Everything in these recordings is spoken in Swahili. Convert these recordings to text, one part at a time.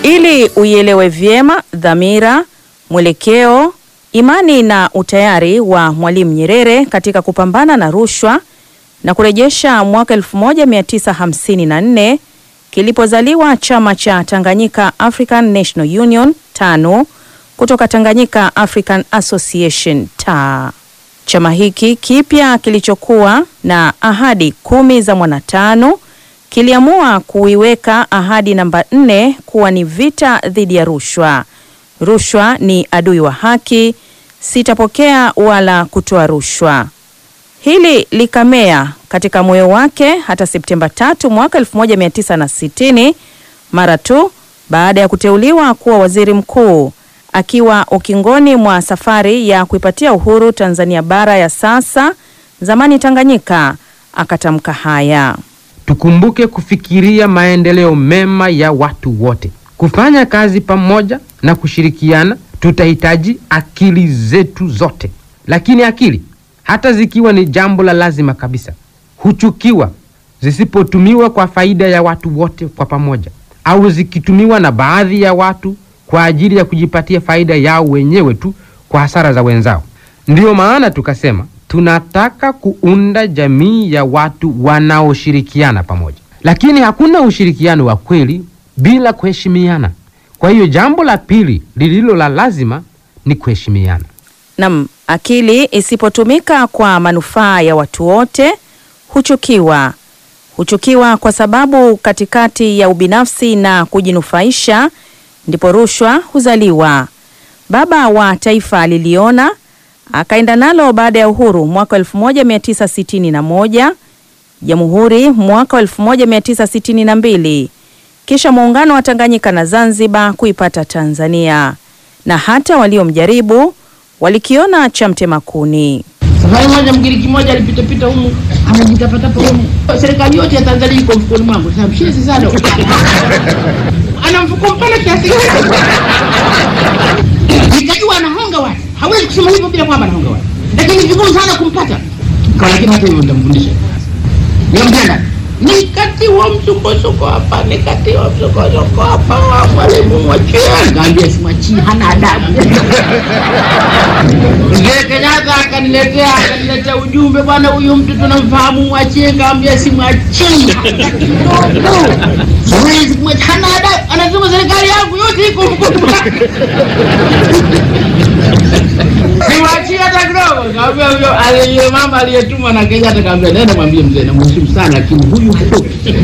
Ili uielewe vyema dhamira, mwelekeo, imani na utayari wa Mwalimu Nyerere katika kupambana na rushwa na kurejesha mwaka 1954 kilipozaliwa chama cha Tanganyika African National Union TANU kutoka Tanganyika African Association TA. Chama hiki kipya kilichokuwa na ahadi kumi za mwanatano kiliamua kuiweka ahadi namba nne kuwa ni vita dhidi ya rushwa. Rushwa ni adui wa haki, sitapokea wala kutoa rushwa. Hili likamea katika moyo wake hata Septemba tatu mwaka 1960 mara tu baada ya kuteuliwa kuwa waziri mkuu akiwa ukingoni mwa safari ya kuipatia uhuru Tanzania bara ya sasa, zamani Tanganyika, akatamka haya: Tukumbuke kufikiria maendeleo mema ya watu wote, kufanya kazi pamoja na kushirikiana. Tutahitaji akili zetu zote, lakini akili hata zikiwa ni jambo la lazima kabisa, huchukiwa zisipotumiwa kwa faida ya watu wote kwa pamoja, au zikitumiwa na baadhi ya watu kwa ajili ya kujipatia faida yao wenyewe tu kwa hasara za wenzao. Ndiyo maana tukasema tunataka kuunda jamii ya watu wanaoshirikiana pamoja, lakini hakuna ushirikiano wa kweli bila kuheshimiana. Kwa hiyo jambo la pili lililo la lazima ni kuheshimiana. Nam, akili isipotumika kwa manufaa ya watu wote huchukiwa. Huchukiwa kwa sababu katikati ya ubinafsi na kujinufaisha ndipo rushwa huzaliwa. Baba wa taifa aliliona, akaenda nalo baada ya uhuru mwaka 1961, jamhuri mwaka 1962, kisha muungano wa Tanganyika na Zanzibar kuipata Tanzania, na hata waliomjaribu walikiona cha mtema kuni. Safari moja Mgiriki mmoja alipitapita humu anajitapatapa humu, serikali yote ya Tanzania iko mfukoni mwangu. Sasa mshezi sana ana mfuko mpana kiasi gani? Nikajua anahonga watu, hawezi kusema hivyo bila kwamba anahonga watu, lakini ni vigumu sana kumpata kwa, lakini hata hivyo nitamfundisha. Nikamtenda nikatiwa msukosuko hapa, nikatiwa msukosuko hapa, wa mwalimu mwachie. Nikamwambia simwachii, hana adabu. Mzee Kenyatta akaniletea akaniletea ujumbe, bwana, huyu mtu tunamfahamu, mwachie. Nikamwambia simwachii hata kidogo, siwezi kumwachia, hana adabu. Anasema serikali yangu yote iko mkono wake, simwachie hata kidogo. Nikamwambia huyo aliye mama aliyetumwa na Kenyatta, nikamwambia nenda mwambie mzee, namheshimu sana, lakini huyu hatoki.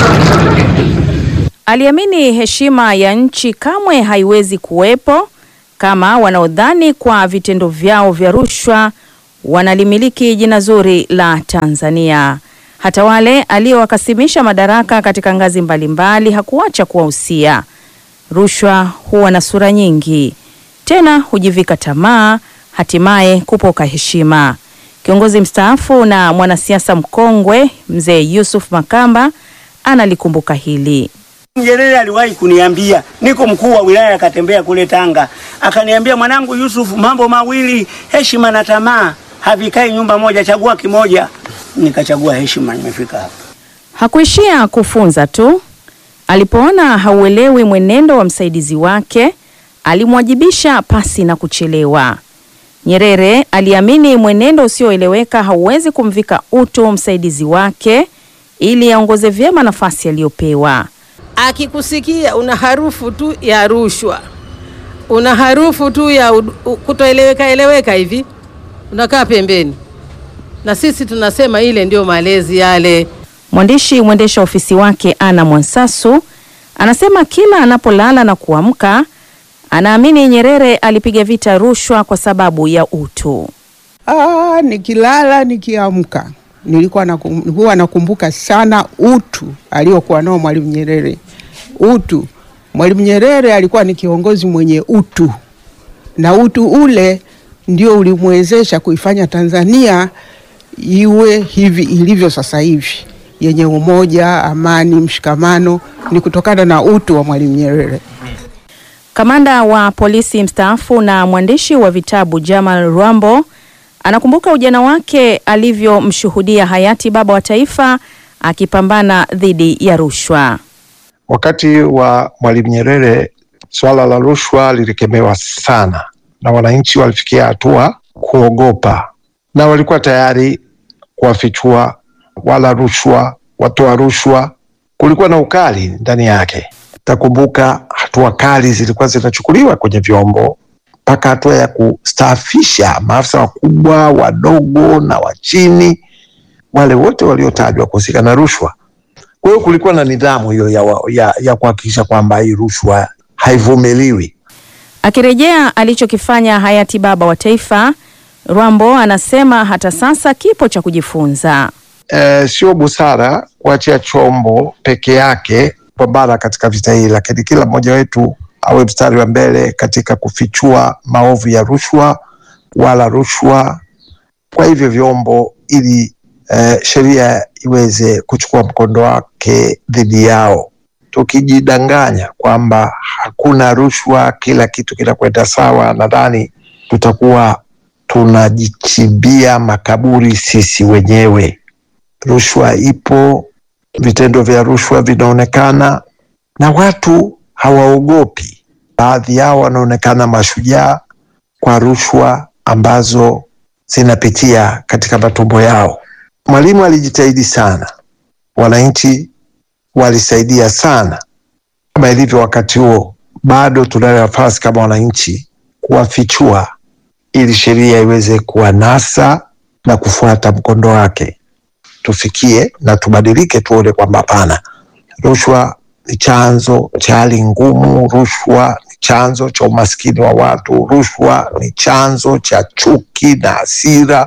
Aliamini heshima ya nchi kamwe haiwezi kuwepo kama wanaodhani kwa vitendo vyao vya rushwa wanalimiliki jina zuri la Tanzania. Hata wale aliowakasimisha madaraka katika ngazi mbalimbali hakuacha kuwahusia. Rushwa huwa na sura nyingi, tena hujivika tamaa, hatimaye kupoka heshima. Kiongozi mstaafu na mwanasiasa mkongwe Mzee Yusuf Makamba analikumbuka hili. Nyerere aliwahi kuniambia, niko mkuu wa wilaya akatembea kule Tanga, akaniambia mwanangu Yusufu, mambo mawili, heshima na tamaa havikai nyumba moja, chagua kimoja. Nikachagua heshima, nimefika hapa. Hakuishia kufunza tu. Alipoona hauelewi mwenendo wa msaidizi wake, alimwajibisha pasi na kuchelewa. Nyerere aliamini mwenendo usioeleweka hauwezi kumvika utu msaidizi wake ili aongoze vyema nafasi aliyopewa. Akikusikia una harufu tu ya rushwa, una harufu tu ya ud- u- kutoeleweka eleweka hivi, unakaa pembeni. Na sisi tunasema ile ndio malezi yale. Mwandishi mwendesha ofisi wake Ana Mwansasu anasema kila anapolala na kuamka anaamini Nyerere alipiga vita rushwa kwa sababu ya utu. Ah, nikilala nikiamka nilikuwa nakum, huwa nakumbuka sana utu aliokuwa nao Mwalimu Nyerere. Utu, Mwalimu Nyerere alikuwa ni kiongozi mwenye utu, na utu ule ndio ulimwezesha kuifanya Tanzania iwe hivi ilivyo sasa hivi, yenye umoja, amani, mshikamano. Ni kutokana na utu wa Mwalimu Nyerere. Kamanda wa polisi mstaafu na mwandishi wa vitabu Jamal Rwambo anakumbuka ujana wake alivyomshuhudia hayati baba wa taifa akipambana dhidi ya rushwa. Wakati wa Mwalimu Nyerere swala la rushwa lilikemewa sana, na wananchi walifikia hatua kuogopa, na walikuwa tayari kuwafichua wala rushwa, watoa rushwa. Kulikuwa na ukali ndani yake. Takumbuka hatua kali zilikuwa zinachukuliwa kwenye vyombo mpaka hatua ya kustaafisha maafisa wakubwa, wadogo na wa chini, wale wote waliotajwa kuhusika na rushwa. Kwa hiyo kulikuwa na nidhamu hiyo ya, wa- ya, ya kuhakikisha kwamba hii rushwa haivumiliwi. Akirejea alichokifanya hayati baba wa taifa, Rwambo anasema hata sasa kipo cha kujifunza. Eh, sio busara kuachia chombo peke yake kupambana katika vita hii, lakini kila mmoja wetu awe mstari wa mbele katika kufichua maovu ya rushwa wala rushwa kwa hivyo vyombo, ili eh, sheria iweze kuchukua mkondo wake dhidi yao. Tukijidanganya kwamba hakuna rushwa, kila kitu kinakwenda sawa, nadhani tutakuwa tunajichimbia makaburi sisi wenyewe. Rushwa ipo, vitendo vya rushwa vinaonekana na watu hawaogopi. Baadhi yao wanaonekana mashujaa kwa rushwa ambazo zinapitia katika matumbo yao. Mwalimu alijitahidi sana, wananchi walisaidia sana. Kama ilivyo wakati huo, bado tunayo nafasi kama wananchi kuwafichua ili sheria iweze kuwanasa na kufuata mkondo wake. Tufikie na tubadilike, tuone kwamba hapana, rushwa ni chanzo cha hali ngumu, rushwa ni chanzo cha umaskini wa watu, rushwa ni chanzo cha chuki na hasira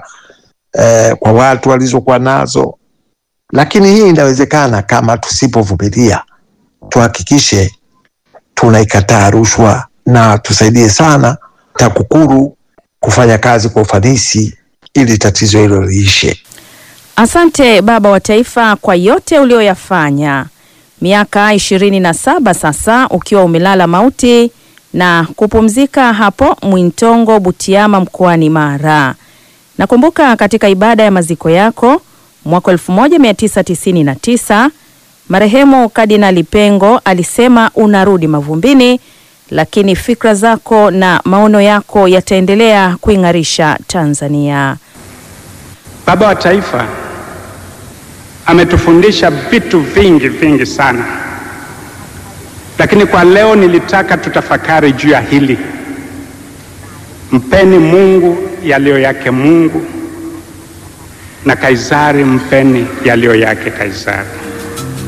eh, kwa watu walizokuwa nazo. Lakini hii inawezekana kama tusipovumilia, tuhakikishe tunaikataa rushwa na tusaidie sana TAKUKURU kufanya kazi kwa ufanisi ili tatizo hilo liishe. Asante baba wa taifa kwa yote ulioyafanya. Miaka ishirini na saba sasa ukiwa umelala mauti na kupumzika hapo Mwintongo Butiama mkoani Mara. Nakumbuka katika ibada ya maziko yako mwaka 1999 marehemu Kardinali Pengo alisema unarudi mavumbini, lakini fikra zako na maono yako yataendelea kuing'arisha Tanzania. Baba wa Taifa ametufundisha vitu vingi vingi sana, lakini kwa leo nilitaka tutafakari juu ya hili: mpeni Mungu yaliyo yake Mungu, na Kaisari mpeni yaliyo yake Kaisari.